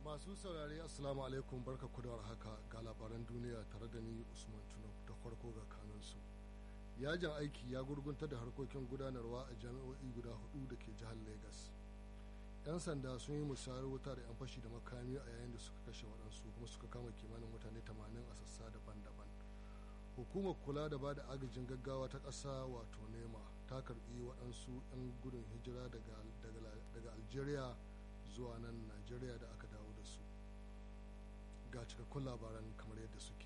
masu saurari assalamu alaikum barka kudawar haka ga labaran duniya tare da ni usman tunau da farko ga kanunsu yajin aiki ya gurgunta da harkokin gudanarwa a jami'o'i guda hudu da ke jihar lagos 'yan sanda sun yi musayar wuta da 'yan fashi da makami a yayin da suka kashe waɗansu kuma suka kama kimanin mutane 80 a sassa daban-daban hukumar kula da bada agajin gaggawa ta ƙasa wato nema ta karbi waɗansu 'yan gudun hijira daga algeria zuwa nan najeriya da aka dawo da su ga cikakkun labaran kamar yadda suke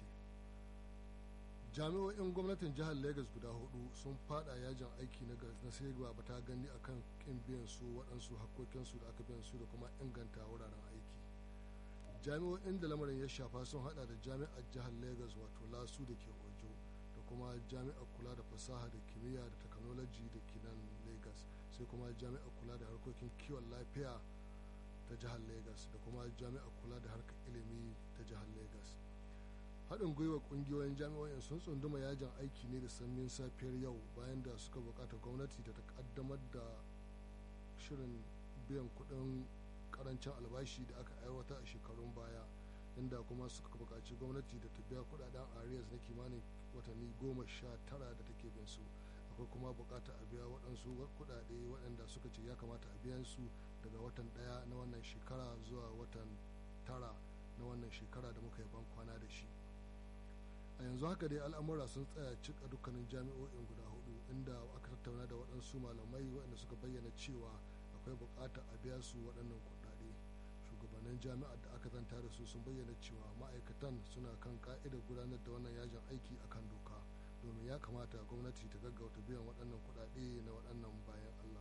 jami'o'in gwamnatin jihar lagos guda hudu sun fada yajin aiki na sai ba ta gani akan kin biyan su waɗansu hakkokinsu da aka biyan su da kuma inganta wuraren aiki jami'o'in da lamarin ya shafa sun hada da jami'ar jihar lagos wato lasu da ke ojo da kuma jami'ar kula da fasaha da kimiyya da technology da ke nan lagos sai kuma jami'ar kula da harkokin kiwon lafiya ta jihar lagos da kuma jami'ar kula da harkar ilimi ta jihar lagos haɗin gwiwa ƙungiyoyin jami'o'in sun tsunduma yajin aiki ne da sanyin safiyar yau bayan da suka buƙata gwamnati da ta ƙaddamar da shirin biyan kuɗin ƙarancin albashi da aka aiwata a shekarun baya inda kuma suka buƙaci gwamnati da ta biya kuɗaɗen arias na kimanin watanni goma sha tara da take bin su akwai kuma buƙata a biya waɗansu kuɗaɗe waɗanda suka ce ya kamata a biyan su daga watan ɗaya na wannan shekara zuwa watan tara na wannan shekara da muka yi ban kwana da shi a yanzu haka dai al'amura sun tsaya cika dukkanin jami'o'in guda hudu inda aka tattauna da waɗansu malamai waɗanda suka bayyana cewa akwai buƙatar a biya su waɗannan kuɗaɗe shugabannin jami'ar da aka zanta da su sun bayyana cewa ma'aikatan suna kan ka'idar gudanar da wannan yajin aiki akan doka domin ya kamata gwamnati ta gaggauta biyan waɗannan kuɗaɗe na waɗannan bayan allah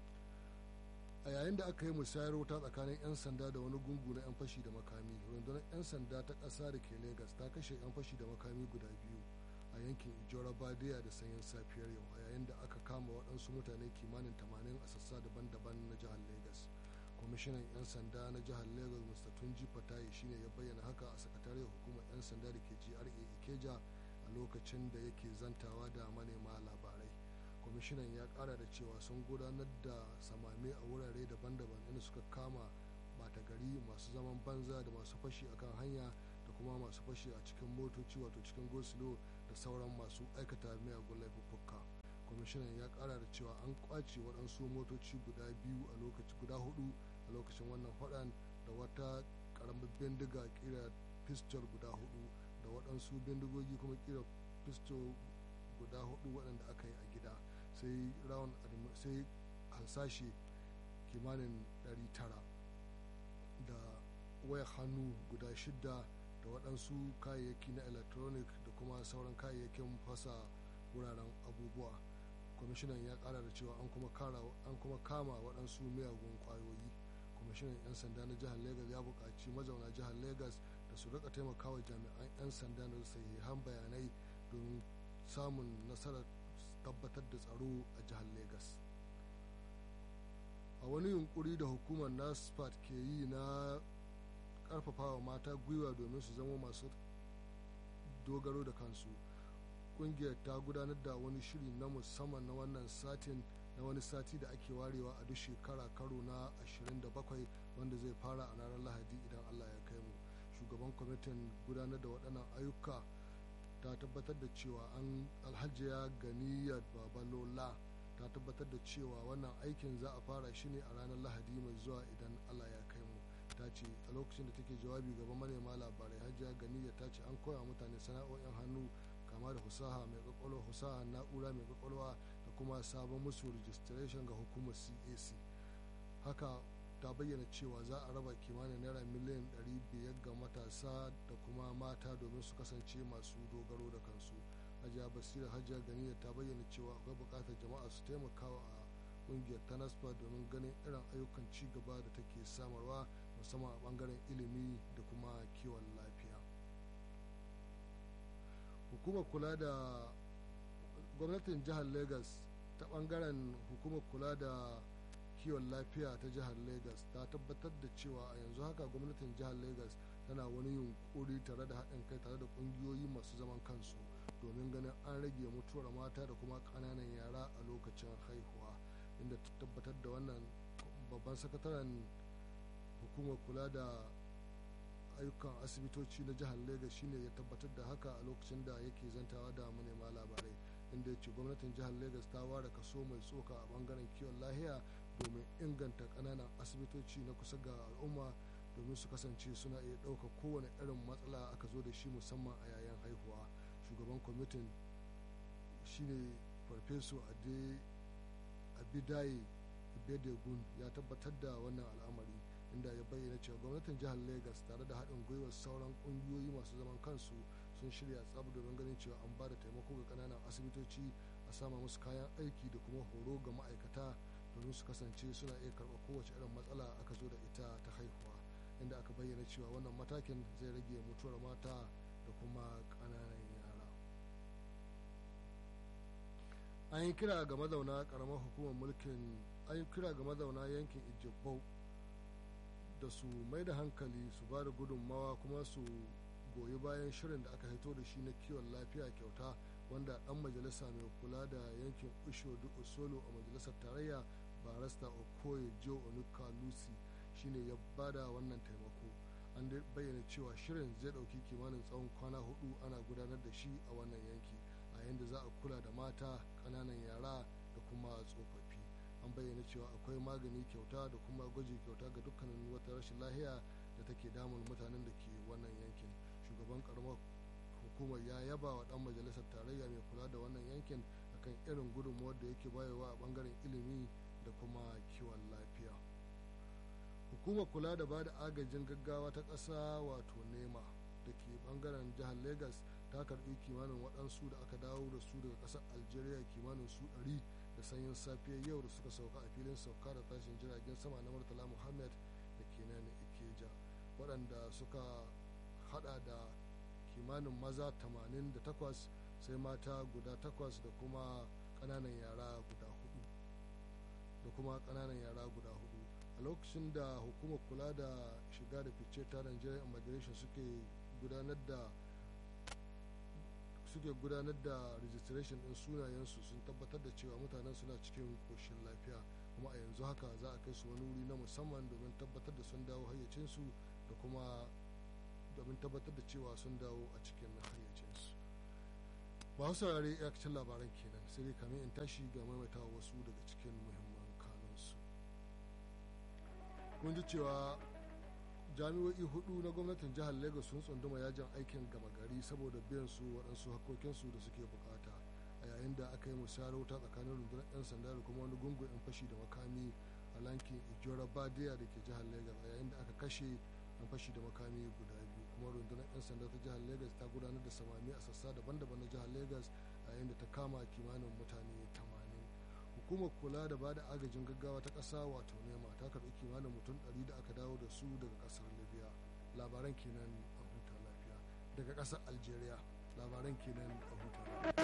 a yayin da aka yi musayar wuta tsakanin 'yan sanda da wani gungu na 'yan fashi da makami rundunar 'yan sanda ta ƙasa da ke lagos ta kashe 'yan fashi da makami guda biyu a yankin ijora badiya da sanyin safiyar yau a yayin da aka kama waɗansu mutane kimanin 80 a sassa daban-daban na jihar lagos kwamishinan 'yan sanda na jihar lagos mr tunji fatayi shine ya bayyana haka a sakatariyar hukumar 'yan sanda da ke gra ikeja a lokacin da yake zantawa da manema labarai kwamishinan ya kara da cewa sun gudanar da samame a wurare daban-daban inda suka kama bata gari masu zaman banza da masu fashi akan hanya da kuma masu fashi a cikin motoci wato cikin gosilo da sauran masu aikata miyagun laifuffuka kwamishinan ya kara da cewa an kwace waɗansu motoci guda biyu a lokaci guda hudu a lokacin wannan faɗan da wata ƙaramin bindiga kira pistol guda hudu da waɗansu bindigogi kuma kira pistol guda hudu waɗanda aka yi a gida sai round sai hansashe kimanin 900 da waya hannu guda shida da waɗansu kayayyaki na electronic da kuma sauran kayayyakin fasa wuraren abubuwa kwamishinan ya ƙara da cewa an kuma kama waɗansu miyagun ƙwayoyi kwamishinan 'yan sanda na jihar lagos ya buƙaci mazauna jihar lagos da su rika taimakawa jami'an 'yan sanda na sahihan bayanai domin samun nasarar tabbatar da tsaro a jihar lagos a wani yunkuri da hukumar nasfat ke yi na karfafawa mata gwiwa domin su zama masu dogaro da kansu kungiyar ta gudanar da wani shiri na musamman na wannan satin na wani sati da ake warewa a duk shekara karo na 27 wanda zai fara a ranar lahadi idan allah ya kai mu shugaban kwamitin gudanar da waɗannan ayyuka ta tabbatar da cewa an alhajiya ganiyar babalola ta tabbatar da cewa wannan aikin za a fara shi ne a ranar lahadi mai zuwa idan allah ya kai mu ta ce a lokacin da take jawabi gaban manema labarai hajiya ganiyar ta ce an koya mutane sana'o'in hannu kama da husaha mai kwakwalwa husaha na'ura mai kwakwalwa da kuma sabon musu registration ga hukumar cac haka ta bayyana cewa za a raba kimanin naira miliyan 500 ga matasa da kuma mata domin su kasance masu dogaro da kansu hajiya basira hajiya ganiya ta bayyana cewa akwai bukatar jama'a su taimakawa a kungiyar tanaspa domin ganin irin ayyukan ci gaba da take samarwa musamman a bangaren ilimi da kuma kiwon lafiya hukumar kula da gwamnatin jihar lagos ta bangaren hukumar kula da kiwon lafiya ta jihar lagos ta tabbatar da cewa a yanzu haka gwamnatin jihar lagos tana wani yunkuri tare da haɗin kai tare da ƙungiyoyi masu zaman kansu domin ganin an rage mutuwar mata da kuma ƙananan yara a lokacin haihuwa inda ta tabbatar da wannan babban sakataren hukumar kula da ayyukan asibitoci na jihar Legas shine ya tabbatar da haka a lokacin da yake zantawa da manema labarai inda ya ce gwamnatin jihar Legas ta ware kaso mai tsoka a bangaren kiwon lahiya domin inganta ƙananan asibitoci na kusa ga al'umma domin su kasance suna iya ɗauka kowane irin matsala aka zo da shi musamman a yayin haihuwa shugaban kwamitin shine farfeso abidaye bedegun ya tabbatar da wannan al'amari inda ya bayyana cewa gwamnatin jihar lagos tare da haɗin gwiwar sauran ƙungiyoyi masu zaman kansu sun shirya tsab domin ganin cewa an ba da taimako ga ƙananan asibitoci a sama musu kayan aiki da kuma horo ga ma'aikata domin su kasance suna iya karɓar kowace irin matsala aka zo da ita ta haihuwa inda aka bayyana cewa wannan matakin zai rage mutuwar mata da kuma ƙananan yara an yi kira ga mazauna ƙaramar hukumar mulkin an yi kira ga mazauna yankin ijibau da su mai da hankali su ba da gudunmawa kuma su goyi bayan shirin da aka hito da shi na kiwon lafiya kyauta wanda dan majalisa mai kula da yankin ushodu osolo a majalisar tarayya barasta okoye joe onuka lucy shine ya bada wannan taimako an bayyana cewa shirin zai dauki kimanin tsawon kwana hudu ana gudanar da shi a wannan yanki a yadda za a kula da mata kananan yara da kuma tsofaffi an bayyana cewa akwai magani kyauta da kuma gwaji kyauta ga dukkanin wata rashin lahiya da take damun mutanen da ke wannan yankin shugaban karamar hukumar ya yaba wa dan majalisar tarayya mai kula da wannan yankin akan irin gudunmuwar da yake bayarwa a bangaren ilimi da kuma kiwon lafiya hukumar kula da bada agajin gaggawa ta ƙasa wato nema da ke bangaren jihar lagos ta karbi kimanin waɗansu da aka dawo da su daga ƙasar algeria kimanin su 100 da sanyin safiyar yau da suka sauka a filin sauka da tashin jiragen sama na murtala muhammad da ke nan ikeja waɗanda suka hada da kimanin maza 88 sai mata guda 8 da kuma ƙananan yara guda hudu da kuma ƙananan yara guda hudu a lokacin da hukumar kula da shiga da fice ta Nigerian immigration suke gudanar da suke gudanar da registration din sunayensu sun tabbatar da cewa mutanen suna cikin koshin lafiya kuma a yanzu haka za a kai su wani wuri na musamman domin tabbatar da sun dawo hayyacinsu da kuma domin tabbatar da cewa sun dawo a cikin hayyacinsu ba su saurare iyakacin labaran kenan sai dai kamin in tashi ga maimaitawa wasu daga cikin muhimman kanunsu mun ji cewa jami'o'i hudu na gwamnatin jihar lagos sun tsunduma yajin aikin gama gari saboda biyan su waɗansu hakokinsu da suke bukata a yayin da aka yi musayar wuta tsakanin rundunar 'yan sanda da kuma wani gungun 'yan fashi da makami a lankin ijora badiya da ke jihar lagos a yayin da aka kashe 'yan fashi da makami guda biyu kuma rundunar 'yan sanda ta jihar lagos ta gudanar da samami a sassa daban-daban na jihar lagos a yayin da ta kama kimanin mutane 80 hukumar kula da bada agajin gaggawa ta ƙasa wato nema ta karɓi kimanin mutum 100 da aka dawo da su daga ƙasar libya labaran kenan a huta lafiya daga ƙasar algeria labaran kenan a huta lafiya